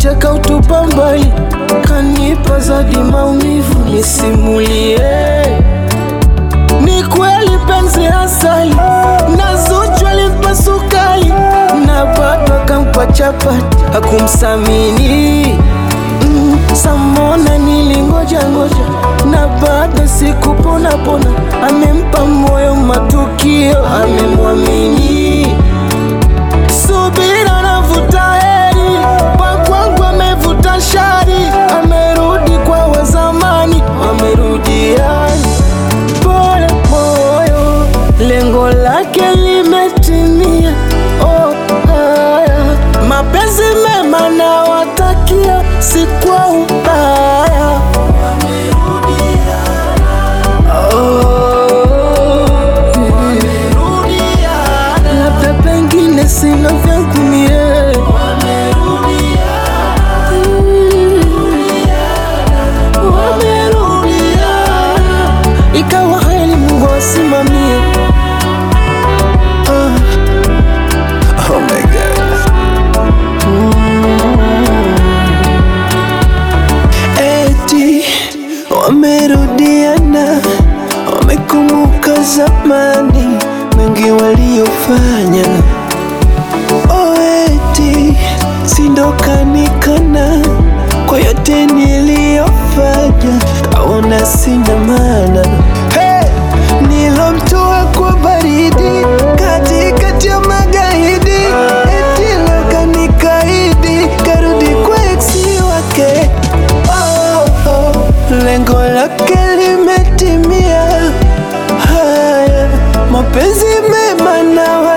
kanicheka utupa mbali, kanipa zadi maumivu nisimulie. Ni kweli penzi asali na Zuchu alimpa sukari na bado akampa chapati hakumsamini. Mm, Samona nilingoja ngoja na bado sikupona pona, amempa moyo matukio, amemwamini subira navuta heri kwa kwangu amevuta shari, amerudi kwa wazamani, wamerudiana pole moyo, lengo lake limetimia. Oh, haya mapenzi mema na watakia, si kwa ubaya. Oh, labda pengine sina vyangu mie wamerudiana, ikawa heri Mungu asimamie. Ah, Oh my god. Eti wamerudiana, wamekumbuka zamani mengi waliofanya. Oh, eti sindokanikana kwa yote niliyofanya, kaona sina maana hey! Nilomtoa kwa baridi katikati ya magaidi, eti lokanikaidi karudi kwa eksi wake. Oh, oh, lengo lake limetimia. Haya mapenzi mema na